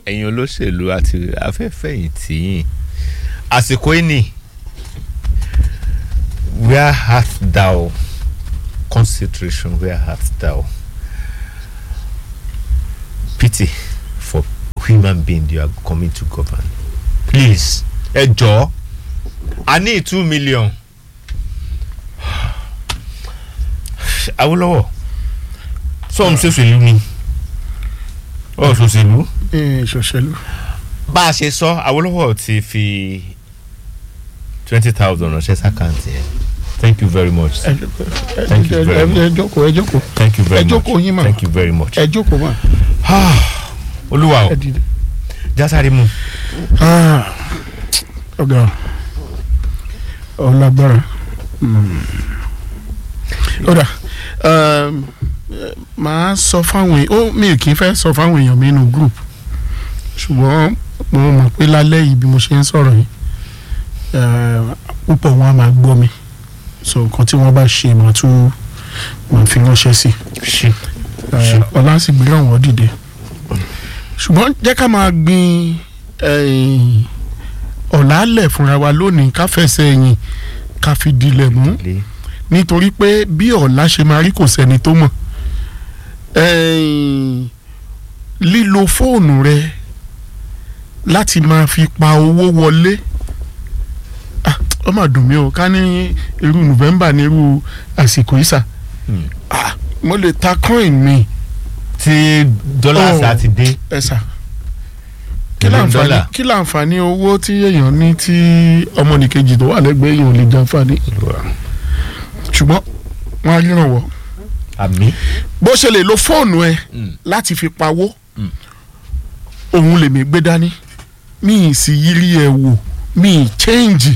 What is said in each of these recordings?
ẹ̀yin olóṣèlú àti afẹ́fẹ̀yìntì yìí àsìkò ìní where art thou concentration where art thou pity for human being you are coming to govern please ẹ jọ̀ọ́ a ní two million Awólọ́wọ̀ sọ́ọ̀mù ṣòṣèlú ni ọ̀ ṣòṣèlú ṣòṣèlú. bá a ṣe sọ Awólọ́wọ̀ ti fi twenty thousand ránṣẹ́ sàkáǹtì ẹ̀ thank you very much sir. Thank you very much. ẹ jókòó ẹ jókòó thank you very ẹ much jókòó yín mà. thank you very much. ẹ jókòó mà. olúwa o ẹ dìde. jásáré mu. Ah, ọ̀gá ọlágbára ọ̀dà màá sọ fáwọn èèyàn ó mi kì í fẹ́ sọ fáwọn èèyàn mi nínú group ṣùgbọ́n mo mọ̀ pé lálẹ́ yìí bí mo ṣe ń sọ̀rọ̀ yìí eh, púpọ̀ wọn á máa gbọ́ mi so nǹkan tí wọ́n bá ṣe màá tún màá fi ránṣẹ́ sí ṣe i ọlá sì gbé ọ̀wọ́ dìde ṣùgbọ́n jẹ́ ká máa gbin eh, ọ̀làálẹ̀ fúnra wa lónìí ká fẹsẹ̀ ẹ̀yìn ká fi dilẹ̀ mú lé nítorí pé bí ọ̀la ṣe máa rí kò sẹ́ni tó mọ̀ Eh, lílo fóònù rẹ láti máa fi pa owó wọlé Ah, ó mà dùn mí o ká ní irú November ní irú àsìkò ìsà Hmm. Ah, mo lè ta coin mi tí dọ́là Oh. sá ti dé ẹ̀sà kí Million láǹfààní dollar. kí láǹfààní owó tí èèyàn ní tí ọmọnìkejì tó wà lẹ́gbẹ̀ẹ́ èèyàn ò lè jàǹfààní ṣùgbọ́n wọ́n á ríran wọ̀ àmì. bó ṣe lè lo fóònù ẹ Mm. láti fi pawó Mm. òun lèmi gbé dání mi ì sì yírí ẹ wò mi ì chẹ́ǹjì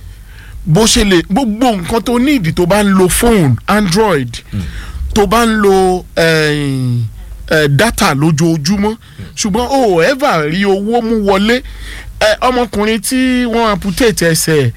bó ṣe lè gbogbo nǹkan tó ní ìdí tó bá ń lo fóònù android tó bá ń lo eh, eh, data lójoojúmọ́ ṣùgbọ́n o ò ever rí owó mú wọlé Eh, ọmọkùnrin tí wọ́n amputate ẹsẹ̀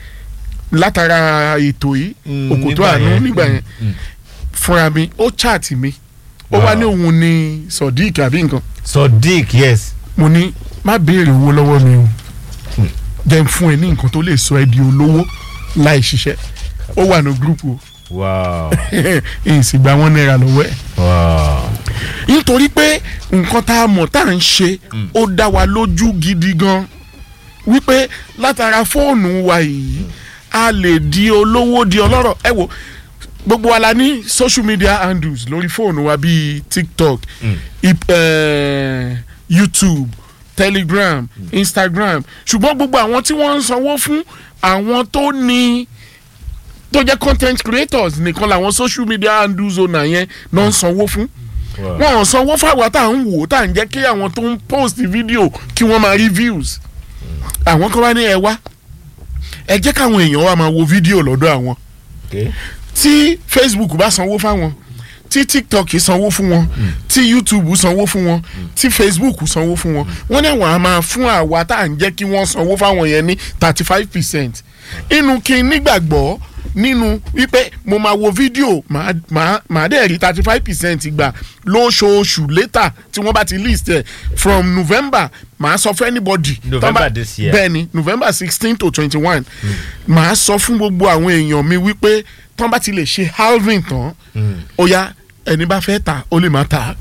látara ètò yìí Mm, òkòtó nígbà àánú yẹn. nígbà yẹn Mm. fúnra mi ó chat mi ó Wow. wá ní òun ní sodiq àbí nǹkan sodiq yes. mo ní má béèrè owó lọ́wọ́ mi o Hmm. jẹ́ n fún ẹ ní nǹkan tó lè sọ ẹ di olówó láì ṣiṣẹ́ ó wà ní gúrúùpù o wow èyí sì gba wọn náírà lọ́wọ́ ẹ̀ wow. nítorí pé nǹkan tá a mọ̀ tá à ń ṣe ó dá wa lójú gidi gan wípé látara fóònù wa yìí a lè di olówó di ọlọ́rọ̀ ẹ wo gbogbo wa la ní social media handles lórí fóònù wa bíi tiktok Mm. ip- eh, youtube telegram instagram ṣùgbọ́n gbogbo àwọn tí wọ́n ń sanwó fún àwọn tó ní tó jẹ́ content creators nìkan làwọn social media handles owner yẹn náà ń sanwó fún wow. wọn ò sanwó fáwọn tá à ń wò ó tá à ń jẹ́ kí àwọn tó ń post video kí wọ́n máa rí views àwọn kan wá ní ẹ wá ẹ jẹ́ káwọn èèyàn wá máa wo video lọ́dọ̀ àwọn okay. tí facebook bá sanwó fáwọn tí tiktok sanwó fún wọn tí youtube sanwó fún wọn tí facebook sanwó fún wọn wọ́n ní àwọn á máa fún àwa tá à ń jẹ́ kí wọ́n sanwó fáwọn yẹn ní thirty five percent inú kí n nígbàgbọ́ nínú wípé mo máa wo fídíò màá màá màá dẹ̀ rí thirty five percent gbà lóṣooṣù later tí wọ́n bá ti list ẹ̀ from november màá sọ fún anybody November tán bá- this year. bẹ́ẹ̀ ni november sixteen to twenty one màá sọ fún gbogbo àwọn èèyàn mi wípé tán bá ti lè ṣe halving tán ó yá ẹni bá fẹ́ ta ó lè má ta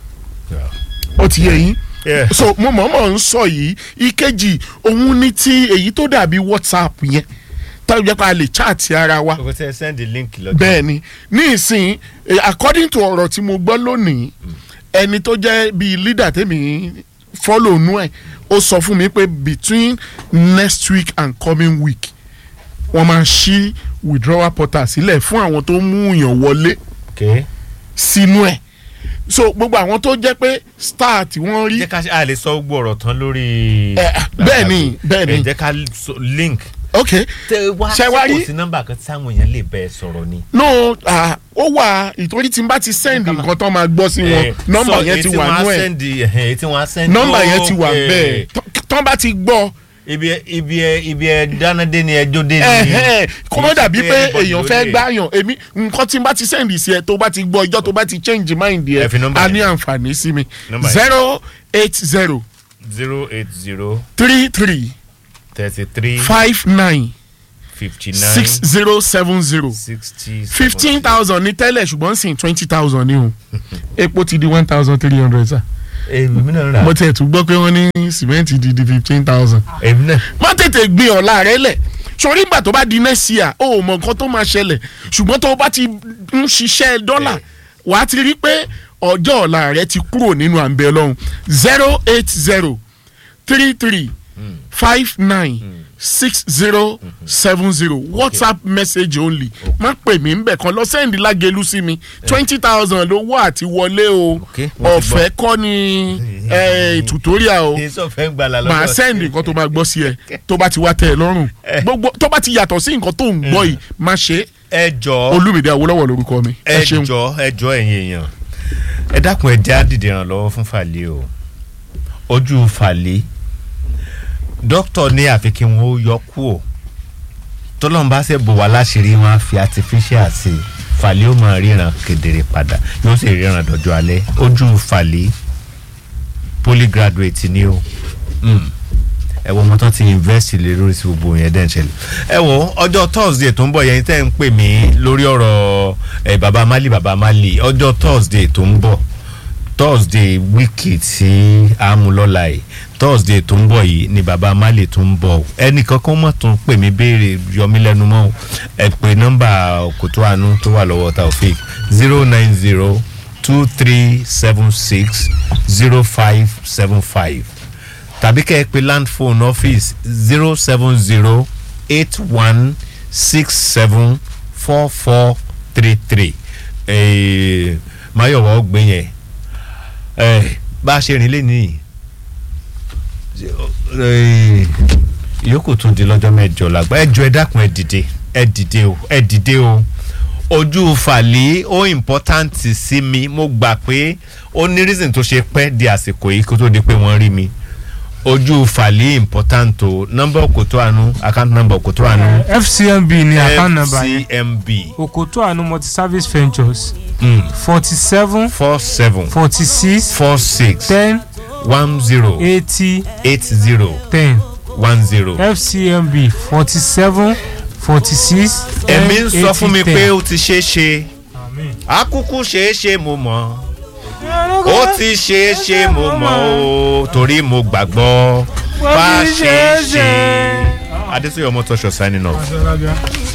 ó ti yẹ yín Yeah. so mo mọ̀ọ́mọ̀ ń sọ yìí ìkejì òun ní ti èyí tó dàbí whatsapp yẹn táwọn jẹ́ pé a lè chat ara wa o tẹ send the link lọ́jọ́. bẹ́ẹ̀ ni ní ìsìn eh, according to ọ̀rọ̀ tí mo gbọ́ lónìí ẹni tó jẹ́ bíi leader tèmi follow nú ẹ̀ ó sọ fún mi pé between next week and coming week wọ́n máa ṣí withdrawal portal sílẹ̀ fún àwọn tó mú yàn wọlé okay. sínú ẹ̀ so gbogbo àwọn tó jẹ́ pé star tí wọ́n rí jẹ́ ká ṣe a lè sọ gbogbo ọ̀rọ̀ tán lórí. Eh, bẹ́ẹ̀ ni, bẹ́ẹ̀ ni. ẹ jẹ́ ká so- link. ok tẹ wá Ṣé wá rí? kò sí nọ́mbà kan táwọn èèyàn lè bẹ́ẹ̀ sọ̀rọ̀ ni. no ah, ó wà ìtorí tí n bá ti send nǹkan tó máa gbọ́ sí wọn Eh, nọ́mbà so yẹn ti èyí tí wà wọ́n á nú ẹ̀ send, eh, èyí tí wọ́n á send. nọ́mbà yẹn ti wà Okay. bẹ́ẹ̀ Tọ́- tọ́ bá ti gbọ́ ibi ẹ ibi ẹ ibi ẹ dáná dé ni ẹjọ́ dé ni. ẹ̀hẹ́n, kó má Kì í ṣe dàbí pé everybody èèyàn ló fẹ́ lè. gbáyàn èmi nǹkan tí n bá ti send sí ẹ tó bá ti gbọ́ ìjọ́ tó bá ti change mind Ẹ fi yẹ nọ́mbà a yẹn. ní àǹfààní sí mi Nọ́mbà yẹn. zero eight zero zero eight zero three three thirty three five nine fifty six nine zero seven zero sixty fifteen thousand ní tẹ́lẹ̀ ṣùgbọ́n sì twenty thousand ní o epo ti di one thousand three hundred sa èmi náà rà mo tiẹ̀ tún gbọ́ pé wọ́n ní sìmẹ́ǹtì di di fifteen thousand. èmi náà má tètè gbin ọ̀la rẹ lẹ̀ sọrí ìgbà tó bá di next year ó mọ nǹkan tó máa ṣẹlẹ̀ ṣùgbọ́n tó o bá ti ń ṣiṣẹ́ dọ́là wàá ti rí pé ọjọ́ ọ̀la rẹ ti kúrò nínú àǹbẹ̀ lọ́hùn zero eight zero three three five nine six zero seven zero whatsapp message only má pè mí nbẹ̀ kan lọ sẹ́ndì lágẹ̀lú sí mi twenty thousand lówó àti wọlé o Okay, mo ti gbọ́. ọ̀fẹ́ kọ́ ni eh, tutorial o èso fẹ́ ń gbala lọ́dọ̀ màá sẹ́ndì nǹkan tó máa gbọ́ sí ẹ tó bá ti wá tẹ̀ ẹ lọ́rùn gbogbo tó bá ti yàtọ̀ sí nǹkan tó ń gbọ́ yìí má ṣe é ẹ jọ olúmìdí awólọ́wọ̀ lórúkọ mi ẹ ẹ ṣeun jọ ẹ jọ ẹ̀yin èèyàn ẹ dákun ẹ já dìde ìrànlọ́wọ́ fún Fàlẹ́ o ojú Fàlẹ́ dókítà ní àfi kí wọn ó yọ kú o tọ́lọ́mùbá ṣe bò wá láṣìírí wọn á fi artificial sí i Fàlẹ́ ó máa ríran kedere padà yóò sì ríran dọjọ́ alẹ́ ojú Fàlẹ́ polygraduate ni o. Mm ẹ wo ọmọ tán ti invest lé lórí sí gbogbo yẹn dẹ́n ṣẹlẹ̀ ẹ wo ọjọ́ thursday tó ń bọ̀ yẹn tẹ́ ń pè mí lórí ọ̀rọ̀ ẹ baba mali baba mali ọjọ́ thursday tó ń bọ̀ thursday wíìkì tí a mú lọ́la yìí thursday tó ń bọ̀ yìí ni baba mali tó ń bọ̀ ẹnì kankan mọ̀ tó ń pè mí béèrè yọmí lẹ́nu mọ́ o. ẹ pè nọ́mbà kòtò àánú tó wà lọ́wọ́ taofik zero nine zero two three seven six zero five seven five tàbí kẹ́ ẹ pè land phone office zero seven zero eight one six seven four four three three mayowa ọgbẹ́ yẹn eh, bá a ṣe rìn lé nìyí eh, ìyókù tún di lọ́jọ́ mẹ́jọ làgbà ẹ jọ ẹ dákun ẹ dìde ẹ dìde o ẹ dìde o ojú fàlẹ́ ó important sí mi mo gbà pé ó ní reason tó ṣe pẹ́ di àsìkò yìí kó tó di pé wọ́n rí mi ojú fàlẹ́ important o nọ́mbà òkòtó àánú account number òkòtó àánú fcmb ni account number yẹn fcmb okoto anu multi service ventures mm, forty seven four seven forty six four six ten one zero eighty eight zero ten one zero. fcmb forty seven forty six ten ẹ̀mí ń sọ fún mi eighty, pé ten. ó ti ṣeé ṣe Àmín. akúkú ṣeé ṣe mo mọ̀ ó ti ṣeé ṣe mo mọ̀ o torí mo gbàgbọ́ bá ṣeé ṣe. adéṣeyọmọ tọṣọ signing off. Aṣọ lábíà.